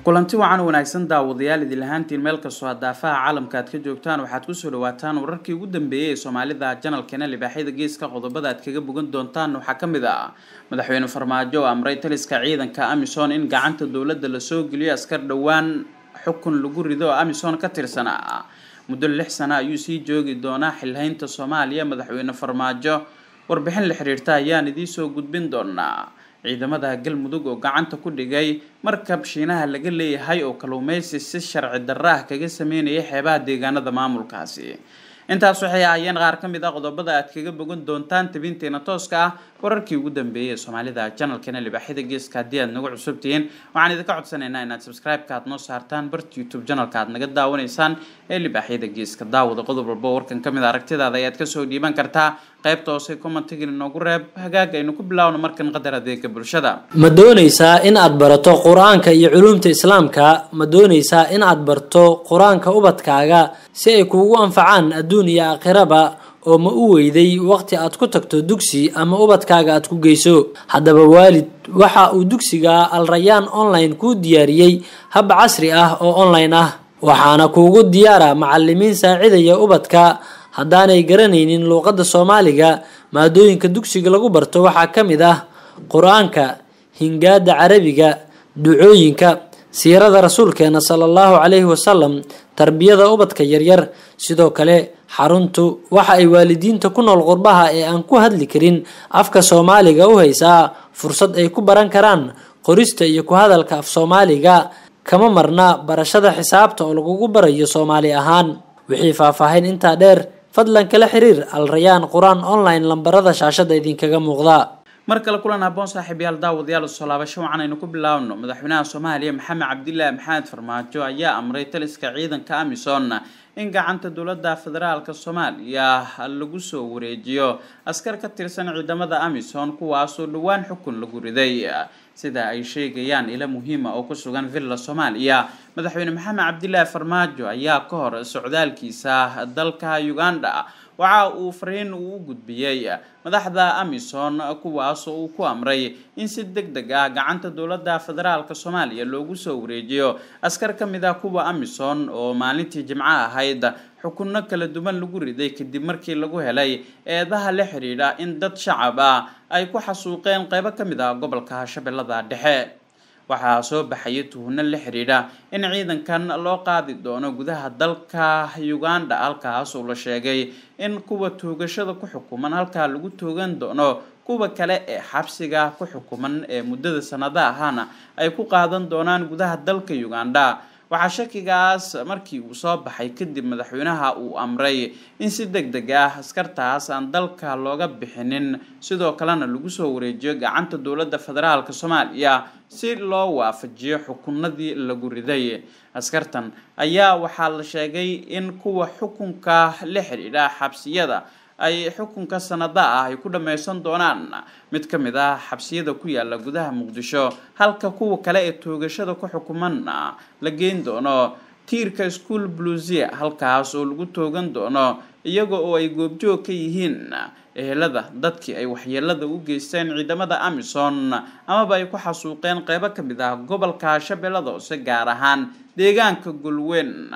kulanti wacan wanaagsan daawadayaal idin lahaantiin meel kastoo daafaha caalamka aad ka joogtaan waxaad kusoo dhawaataan wararkii ugu dambeeyey ee soomaalida janalkeena libaaxyada geeska qodobada aad kaga bogan doontaan waxaa ka mid ah madaxweyne farmaajo oo amray taliska ciidanka amison in gacanta dowladda lasoo geliyo askar dhowaan xukun lagu rido oo amison ka tirsanaa muddo lix sano ayuu sii joogi doonaa xilhaynta soomaaliya madaxweyne farmaajo warbixin la xiriirta ayaan idiinsoo gudbin doonaa ciidamada galmudug oo gacanta ku dhigay markab shiinaha laga leeyahay oo kalluumeysi si sharci darra ah kaga sameynaya xeebaha deegaanada maamulkaasi intaas waxay ahaayeen qaar ka mid ah qodobada aad kaga bogan doontaan tabinteena tooska ah wararkii ugu dambeeyay ee soomaalida janalkeena libaaxyada geeska haddii aad nagu cusubtihiin waxaan idinka codsanaynaa inaad subscribe-ka aad noo saartaan barta youtube janalka aad naga daawanaysaan ee libaaxyada geeska daawada qodob walba warkan ka mid a aragtidaada ayaad kasoo dhiiban kartaa qaybta hoose commentigan inoogu reeb hagaag aynu ku bilaawno markan qadar adeega bulshada ma doonaysaa in aad barato qur-aanka iyo culuumta islaamka ma doonaysaa in aad barto qur-aanka ubadkaaga si ay kuugu anfacaan adduun iyo aakhiraba oo ma u weyday waqti aad ku tagto dugsi ama ubadkaaga aad ku geyso haddaba waalid waxa uu dugsiga alrayaan online kuu diyaariyey hab casri ah oo online ah waxaana kuugu diyaara macalimiin saacidaya ubadka haddaanay garanaynin luuqadda soomaaliga maadooyinka dugsiga lagu barto waxaa ka mid ah qur-aanka hingaada carabiga ducooyinka siirada rasuulkeena sala allahu calayhi wasalam tarbiyada ubadka yaryar sidoo kale xaruntu waxa ay waalidiinta ku nool qurbaha ee aan ku hadli karin afka soomaaliga u haysaa fursad ay ku baran karaan qorista iyo ku hadalka af soomaaliga kama marna barashada xisaabta oo lagugu barayo soomaali ahaan wixii faahfaahin intaa dheer fadlan kala xiriir alrayaan qur-aan online lambarada shaashada idinkaga muuqda mar kale kulan haboon saaxiibyaal daawadayaal soo laabasho wacan aynu ku bilaabno madaxweynaha soomaaliya maxamed cabdilaahi maxamed farmaajo ayaa amray taliska ciidanka amison in gacanta dowladda federaalka soomaaliya lagu soo wareejiyo askar ka tirsan ciidamada amison kuwaasoo dhowaan xukun lagu riday sida ay sheegayaan ilo muhiima oo ku sugan villa soomaaliya madaxweyne maxamed cabdilaahi farmaajo ayaa ka hor socdaalkiisa dalka uganda waxa uu fariin uu u gudbiyey madaxda amison kuwaasoo uu ku amray in si deg deg ah gacanta dowladda federaalka soomaaliya loogu soo wareejiyo askar ka mid ah kuwa amison oo maalintii jimco ahayd xukunno kala duwan lagu riday kadib markii lagu helay eedaha la xidhiidha in dad shacab ah ay ku xasuuqeen qeybo ka mid ah gobolka shabeellada dhexe waxaa soo baxaya tuhunno la xidhiidha in ciidankan loo qaadi doono gudaha dalka uganda halkaas oo la sheegay in kuwa toogashada ku xukuman halkaa lagu toogan doono kuwa kale ee xabsiga ku xukuman ee muddada sanada ahana ay ku qaadan doonaan gudaha dalka uganda waxaa shakigaas markii uu soo baxay kadib madaxweynaha uu amray in si deg deg ah askartaas aan dalka looga bixinin sidoo kalena lagu soo wareejiyo gacanta dowladda federaalka soomaaliya si loo waafajiyo xukunadii lagu riday askartan ayaa waxaa la sheegay in kuwa xukunka la xidhiidha xabsiyada ay xukunka sanada ah ay ku dhammaysan doonaan mid ka mid ah xabsiyada ku yaala gudaha muqdisho halka kuwa kale ee toogashada ku xukumanna la geyn doono tiirka school blusia halkaas oo lagu toogan doono iyaga oo ay goobjoog ka yihiin ehelada dadkii ay waxyeelada u geysteen ciidamada amison amaba ay ku xasuuqeen qeybo ka mid ah gobolka shabeellada hoose gaar ahaan deegaanka golweyn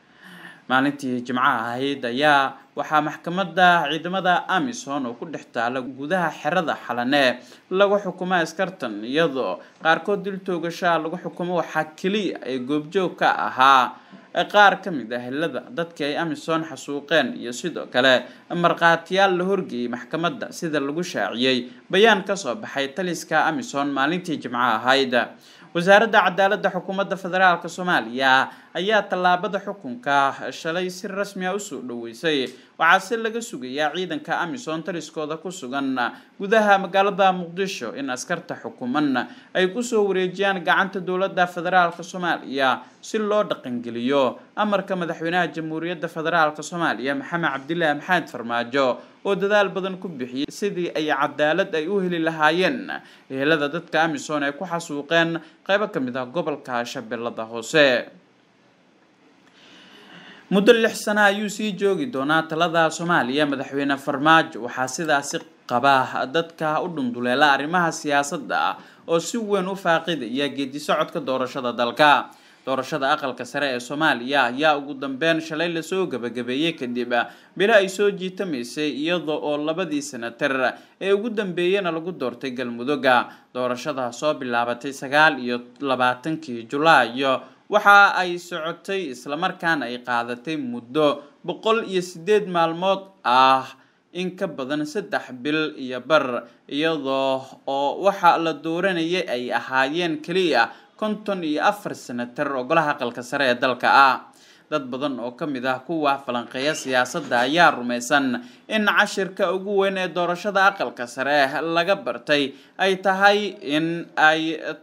maalintii jimcaha ahayd ayaa waxaa maxkamadda ciidamada amison oo ku dhex taala gudaha xerada xalane lagu xukumo askartan iyadoo qaarkood dil toogashaa lagu xukumo waxaa keliya ee goobjoog ka ahaa qaar ka mid ah helada dadkii ay amison xasuuqeen iyo sidoo kale markhaatiyaal la horgeeyey maxkamadda sida lagu shaaciyey bayaan kasoo baxay taliska amison maalintii jimcaha ahayd wasaaradda cadaaladda xukuumadda federaalk soomaaliya ayaa tallaabada xukunka shalay si rasmi ah usoo dhaweysay waxaa se laga sugayaa ciidanka amison taliskooda ku sugan gudaha magaalada muqdisho in askarta xukuman ay kusoo wareejiyaan gacanta dowladda federaalk soomaaliya si loo dhaqangeliyo amarka madaxweynaha jamhuuriyadda federaalk soomaaliya maxamed cabdilaahi maxamed farmaajo oo dadaal badan ku bixiyey sidii ay cadaalad ay u heli lahaayeen ehelada dadka amison ay ku xasuuqeen qeybo ka mid ah gobolka shabeellada hoose muddo lix sana ayuu sii joogi doonaa talada soomaaliya madaxweyne farmaajo waxaa sidaasi qaba dadka u dhunduleela arrimaha siyaasadda oo si weyn u faaqidaya geedi socodka doorashada dalka doorashada aqalka sare ee soomaaliya ayaa ugu dambeyn shalay lasoo gabagabeeyey kadib bilo ay soo jiitamaysay iyada oo labadii senatar ee ugu dambeeyena lagu doortay galmudugga doorashada soo bilaabatay sagaal iyo labaatankii julaayo waxa ay socotay islamarkaana ay qaadatay muddo boqol iyo sideed maalmood ah in ka badan saddex bil iyo bar iyadoo oo waxa la dooranayay ay ahaayeen keliya konton iyo afar senatar oo golaha aqalka sare ee dalka ah dad badan oo ka mid ah kuwa falanqeeya siyaasadda ayaa rumaysan in cashirka ugu weyn ee doorashada aqalka sare laga bartay ay tahay in ay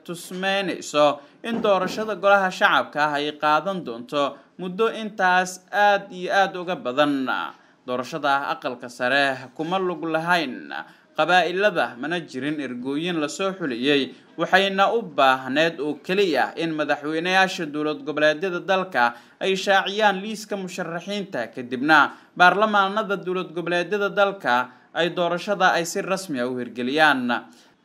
tusmeynayso in doorashada golaha shacabka ah ay qaadan doonto muddo intaas aada iyo aada uga badan doorashada aqalka sare kuma lug lahayn qabaa-ilada mana jirin ergooyin lasoo xuliyey waxayna u baahneed oo keliya in madaxweynayaasha dowlad goboleedyada dalka ay shaaciyaan liiska musharaxiinta kadibna baarlamaanada dowlad goboleedyada dalka ay doorashada ay si rasmi a u hirgeliyaan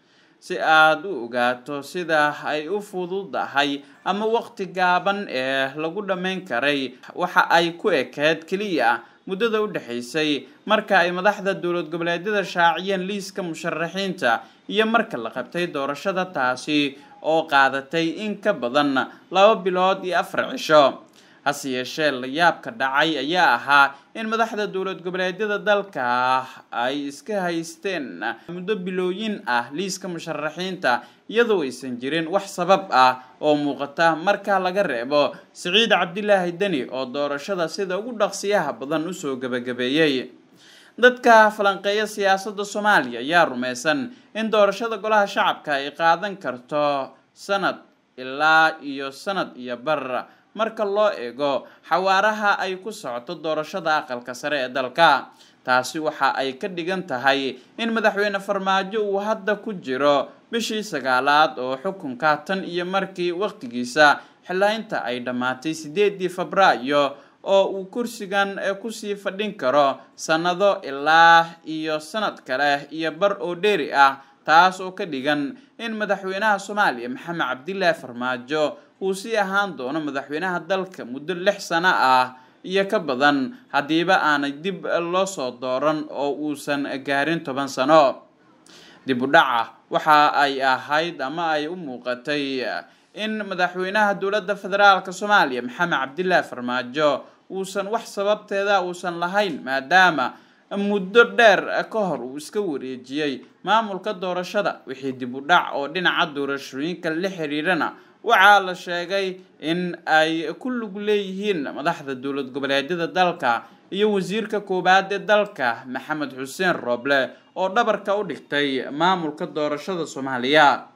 si aada u ogaato sida ay u fududahay ama waqti gaaban ee lagu dhammayn karay waxa ay ku ekeed keliya muddada u dhexaysay marka ay madaxda dowlad goboleedyada shaaciyeen liiska musharaxiinta iyo marka la qabtay doorashada taasi oo qaadatay in ka badan laba bilood iyo afar cisho hase yeeshee layaabka dhacay ayaa ahaa in madaxda dowlad goboleedyada dalka ay iska haysteen muddo bilooyin ah liiska musharaxiinta iyadoo aysan jirin wax sabab ah oo muuqata marka laga reebo siciid cabdilaahi deni oo doorashada sida ugu dhaqsiyaha badan usoo gebagabeeyey dadka falanqeeya siyaasadda soomaaliya ayaa rumaysan in doorashada golaha shacabka ay qaadan karto sanad ilaa iyo sanad iyo bar marka loo eego xawaaraha ay ku socoto doorashada aqalka sare ee dalka taasi waxa ay ka dhigan tahay in madaxweyne farmaajo uu hadda ku jiro bishii sagaalaad oo xukunka tan iyo markii waqtigiisa xilaynta ay dhammaatay sideedii febraayo oo uu kursigan kusii fadhin karo sannado ilaa iyo sanad kale iyo bar oo dheeri ah taas oo ka dhigan in madaxweynaha soomaaliya maxamed cabdilaahi farmaajo uu sii ahaan doono madaxweynaha dalka muddo lix sano ah iyo ka badan haddiiba aanay dib loo soo dooran oo uusan gaarin toban sano dib u dhaca waxa ay ahayd ama ay u muuqatay in madaxweynaha dowladda federaalk soomaaliya maxamed cabdilaahi farmaajo uusan wax sababteeda uusan lahayn maadaama muddo dheer ka hor uu iska wareejiyey maamulka doorashada wixii dib u dhac oo dhinaca doorashooyinka la xiriirana waxaa la sheegay in ay ku lug leeyihiin madaxda dowlad goboleedyada dalka iyo wasiirka koowaad ee dalka maxamed xuseen rooble oo dhabarka u dhigtay maamulka doorashada soomaaliya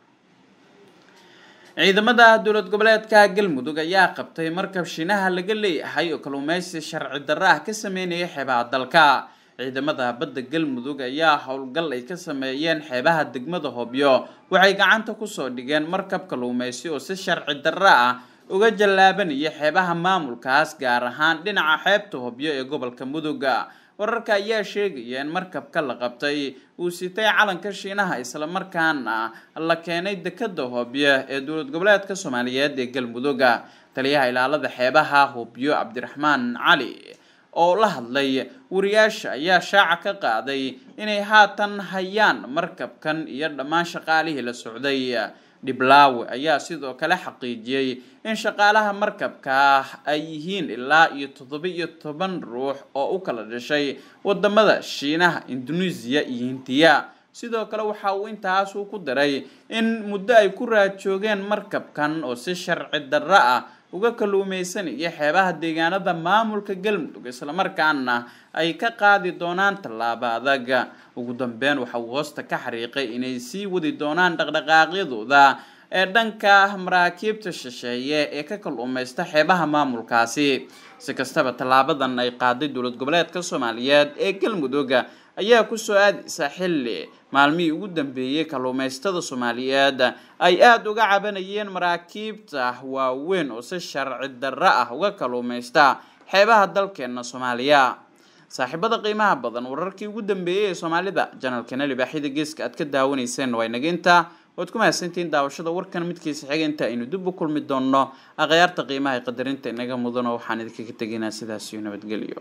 ciidamada dowlad goboleedka galmudug ayaa qabtay markab shiinaha laga leeyahay oo kalluumeysi sharci darro ah ka sameynaya xeebaha dalka ciidamada badda galmudug ayaa howlgal ay ka sameeyeen xeebaha degmada hobyo waxay gacanta kusoo dhigeen markab kalluumeysi oo si sharci darro ah uga jallaabanaya xeebaha maamulkaas gaar ahaan dhinaca xeebta hobyo ee gobolka muduga wararka ayaa sheegaya in markabka la qabtay uu sitay calanka shiinaha islamarkaana la keenay dekada hobyo ee dowlad goboleedka soomaaliyeed ee galmudugga taliyaha ilaalada xeebaha hobyo cabdiraxmaan cali oo la hadlay wariyaasha ayaa shaaca ka qaaday inay haatan hayaan markabkan iyo dhammaan shaqaalihii la socday dhiblaawe ayaa sidoo kale xaqiijiyey in shaqaalaha markabka ay yihiin ilaa iyo toddoba iyo toban ruux oo u kala dhashay wadamada shiinaha induneisiya iyo hindiya sidoo kale waxa uu intaasu ku daray in muddo ay ku raajoogeen markabkan oo si sharci darro ah uga kalluumeysanaya xeebaha deegaanada maamulka galmudug islamarkaana ay ka qaadi doonaan tallaabo adag ugu dambeyn waxa uu hoosta ka xariiqay inay sii wadi doonaan dhaqdhaqaaqyadooda ee dhanka maraakiibta shisheeye ee ka kalluumeysta xeebaha maamulkaasi si kastaba tallaabadan ay qaaday dowlad goboleedka soomaaliyeed ee galmudug ayaa kusoo aadaysa xilli maalmihii ugu dambeeyey kalluumeystada soomaaliyeed ay aada uga cabanayeen maraakiibta waaweyn oo si sharci darro ah uga kalluumeysta xeebaha dalkeena soomaaliya saaxiibada qiimaha badan wararkii ugu dambeeyey ee soomaalida janalkana libaaxyada geeska aad ka daawanayseen waa inaga intaa waad ku mahadsantihiin daawashada warkan midkiisa xiga inta aynu dib u kulmi doonno akhyaarta qiimaha ee qadarinta inaga mudano waxaan idinkaga tegaynaa sidaas iyo nabadgelyo